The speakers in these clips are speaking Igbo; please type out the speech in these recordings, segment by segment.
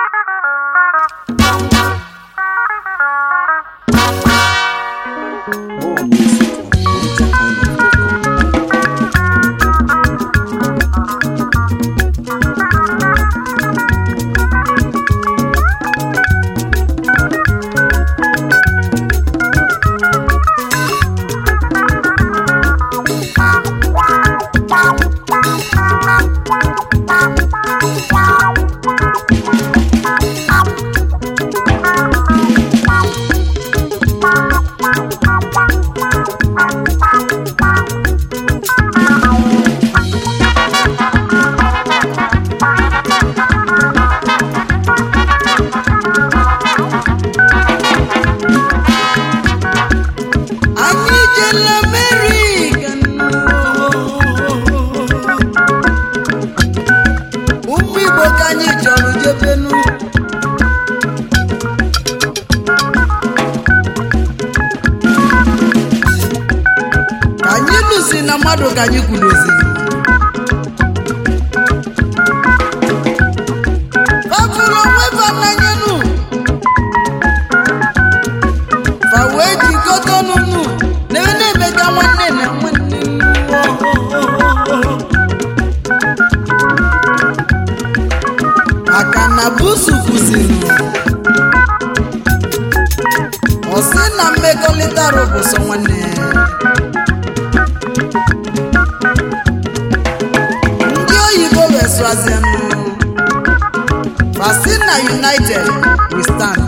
More music on MojaIsland.com. anyị jela Amerịka ụmụ Igbo ka anyị chọrọ jebenu ka anyị lụsi na mmadụ ka anyị kwuroziri fafụrụ onwe fa n'anyenu fa wee jikọta ọnụnụ na ebe na-emega nwanne na nwanne maka na busu kwụsịrị ọ sị na mmekọrịta rụbụsọ nwanne ndị oyibo wee sụazienụ fasi na united we stand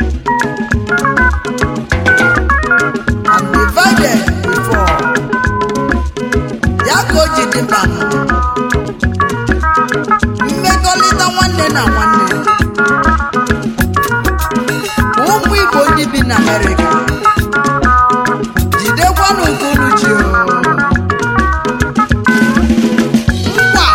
and divided before. Ya ka o ji dị mkpa nụ. mmekọrịta nwanne na nwanne ụmụ Igbo ndị bi na Amerịka jidekwanụ nke unu ji o. nkwa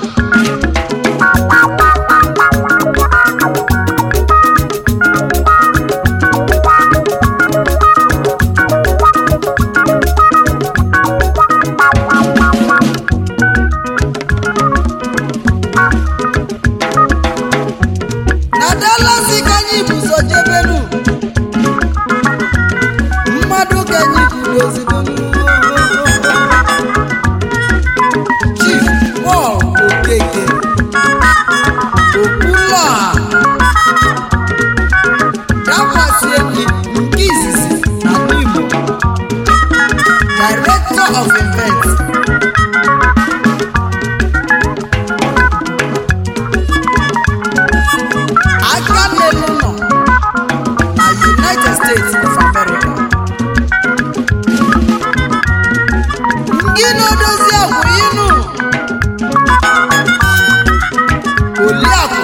na Dallas ka anyị buso jebenu mmadụ ka anyị kwudozidonu Chief Paul Okeke Okwuluọha dakwasị enyi nke izizi na Igbo Director of Events aka n'elu nọ na United States of America ndị na-edozi agwụ inu Oliakụ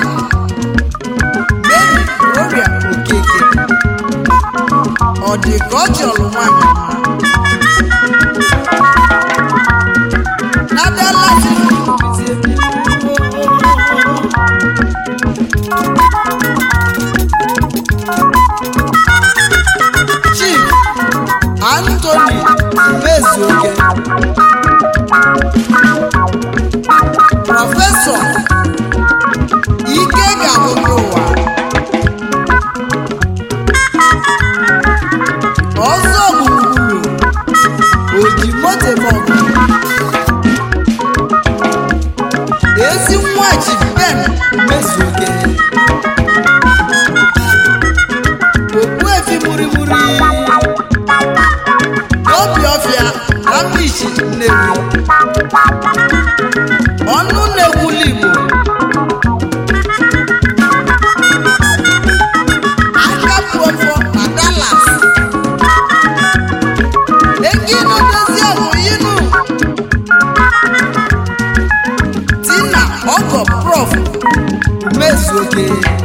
Mary Gloria Okeke ọ dị ka ọ chọrọ nwanyị ọma na Dallas Chief Anthony Mezuoke Prọfesọ Ike ga-agụgụ ụwa ọzọ gburugburu oji moto mọgụ ezi nwa Chief Ben Mezuoke okpuefi murimuri n'obi ọfịa na mbishi nnewi ọnụ na-ekwuli igbo aka pụọfọ na Dallas eginu dozie ọhụyinu tina ọgọ prof mezuoke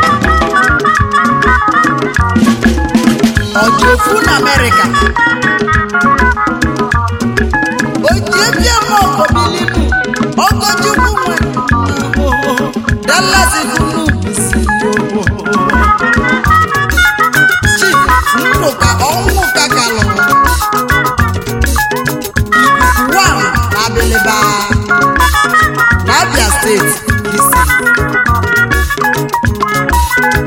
ọjọfu na Amerịka ojiebia maọkọbilibu ọgọchukwu nwe Dallas funubisi Chief Ndụka ọnwụ ka galụrụ ikuku wan na Abiliba na Abia steeti isi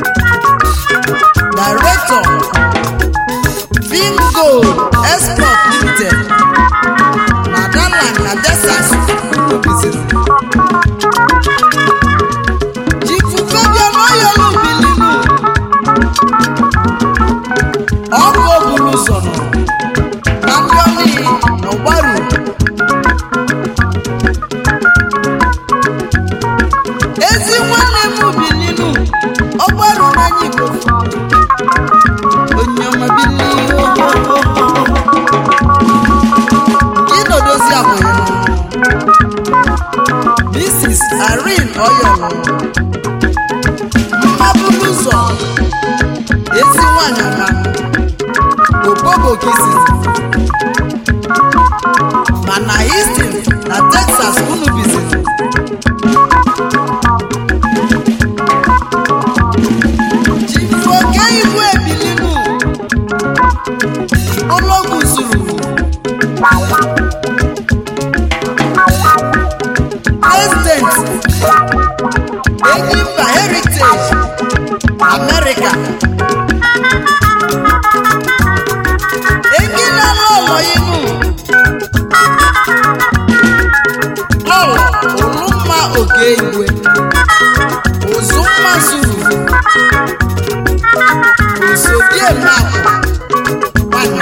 anyị igbo onye ọma bili ịnọdozi abụghị mrs irene oyolo mmabulu ụzọ ezi nwanyị ọma obobo kisizi mana Houston na Texas unu biziri jifu oke ibu ebilinu ụlọgwụ zuru president Enyimba Heritage America Egila lọlọ inu lọlọ Olumma Okeigwe Uzumma Zuru Osodiemakụ nwanyị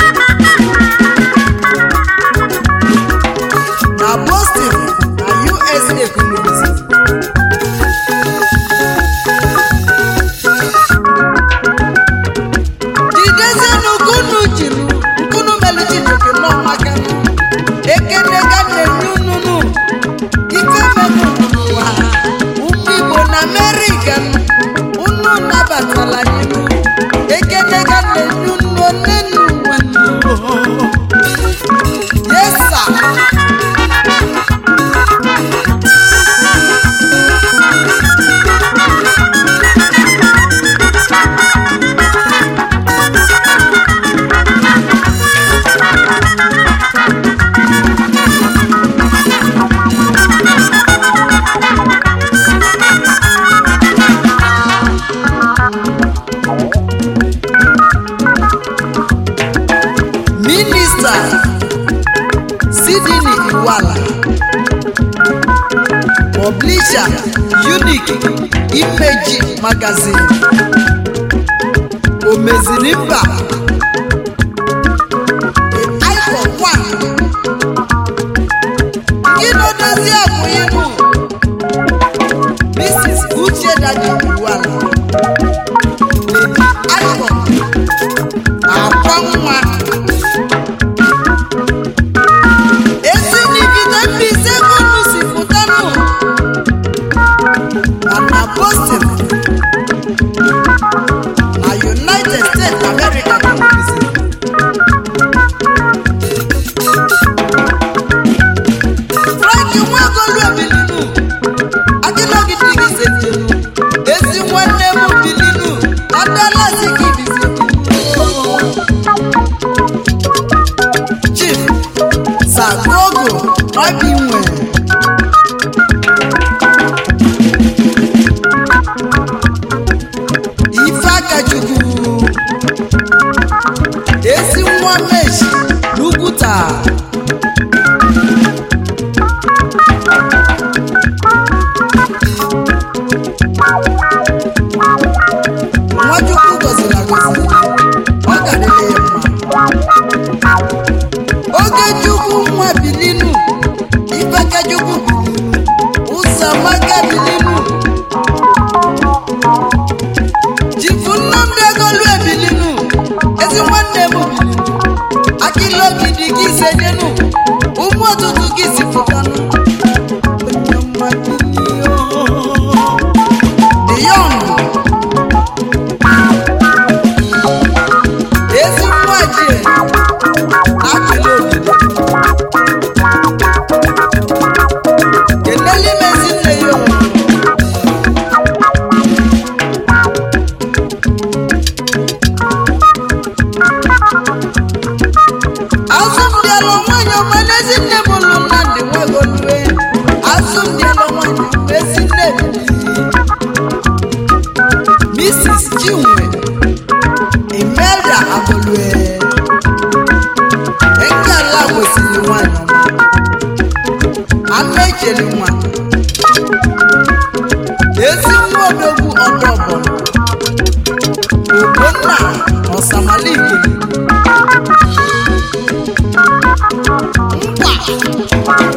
na Boston na USA kwuruzi jidezienụ nkunu jinu nkunu melichinuke n'ọmaka ekenega na-enye ununu ife menụ n'ụwa ụmụ igbo na amerịka unu nabatala n'ihu ekenega na-enye unu onenu yesa minista sidini iwala publisher unique image magazine omeziri mba The icon one ịnọdozi abụ ibu mrs uche dadi iwala lady icon akwa nwa ezinibide mbise unu si pụtanụ na na Boston na United States America ka mbizi Frank Nwagolu Ebilinu Adịlọgide gị setenu ezi nwanne m Bilinu Adalasi gị bizi Chief Sagogo Obinwe Ifeakachukwu ezi nwa meji n'Ugwuta Nwachukwu gọziri agọzi ọ ga-adịrị ya mma Ogechukwu nwa bilinu Ifekachukwu bilinu Ụzọamaka bilinu Chifu Nnamdi Egolu ebilinu ezi nwanne m bilinu Akilogidi gị sedenu ụmụ ọtụtụ gị si pụtanụ Onye ọma bilio. The young ezi nwa jie Akilogidi Keneli mezi nne ya o. azụ m dịalụ nwanyị ọma n'ezi nne m lụ nnamdị nwagolue azụ m dịalụ nwanyị ọma ezi nne m mrs chinwe imelda agolue nke ala kwesịrị nwanyị ọma ama echeli nwa ezi nwa odogwu ọdọ ọbọlụ ogbonna ọsamalike nkwa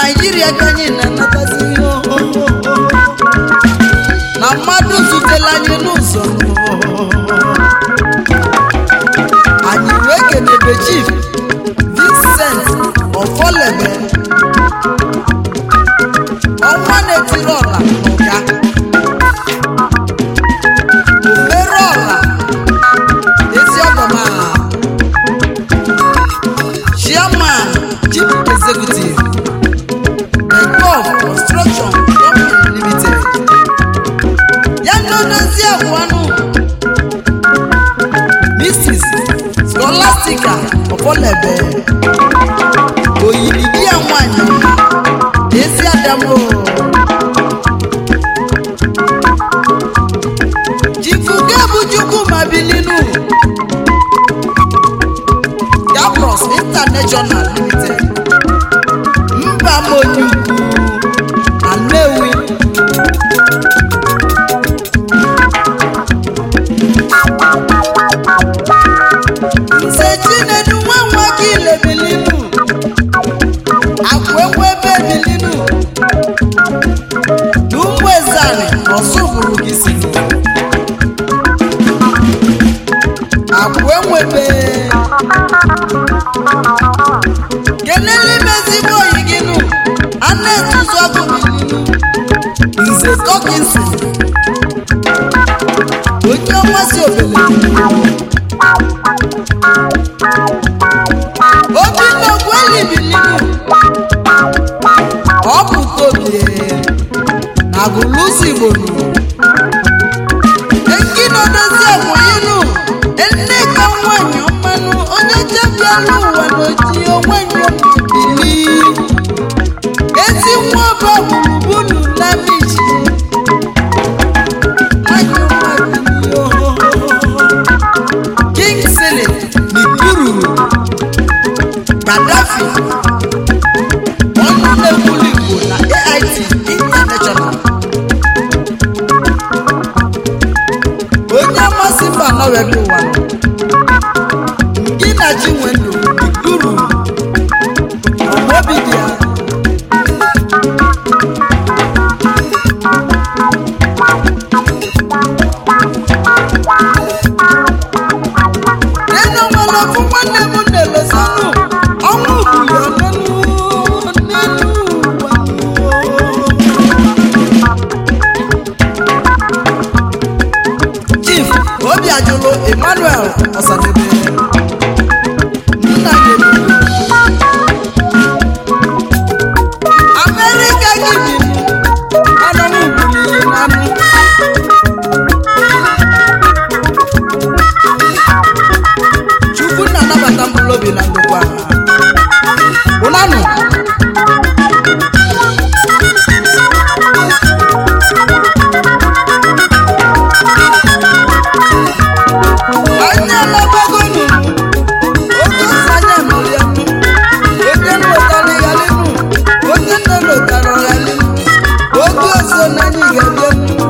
naijiria ka anyị na-anatazi ihe na mmadụ zutela anyị n'ụzọ anyị wee kenebe chief vincent ofolebe ọnwa na-etiri ọla n'ụga omere ọla ezi ọgọmala chairman chief executive Gulf Construction Company Limited. Ya ndodozi abụanụ Mrs. Scholastica Ofolebe oyiri di ya nwanyị ezi adamo Chifuge bụ Chukwu ma bilinu Gabros International Limited mba monyukwu na nnewi nze chinedu nwa nwa gị lebilinu akwa ebe bilinu na ụmụ ezani ọsụ bụrụ gị si akwa enwebe kelele m ezigbo oyi gị nụ a na-etuzu ọkụ bilinu nze tọkinsi onye ọnwa si obele obinna ogweli bilinu ọ bụ tobie na gụlụzi igbo nụ ekinodozi akwụyinu nne ka nwanyị ọmanụ onye chebiala ụwa n'oji onwenye bili ezi nwa ọba gburugburu lamichi nwanyị ọma bili ohohoho kingsley mikuru gaddafi ọnụ na-ekwulu igbo na ait international onye amasị mba nọwere ụwa gị na chinwendu mikuru ọmobi dị ya nene nwere ofu nwanne m na-elozanụ ọnwụ buli ọnụnụ n'elu ụwa chief obi ajụlụ emmanuel ọsadebe nna nyere amerịka gị bi anụmụ buliri n'anụ chukwu na-anabata mkpụrụ obi na ndokwa ụnanụ anya labagonu oge osi anya nụrụ ya nụ onye nlọtara ya lenu onye nne lọtara ya lenu oge ọzọ na anyị ga-abịa nụ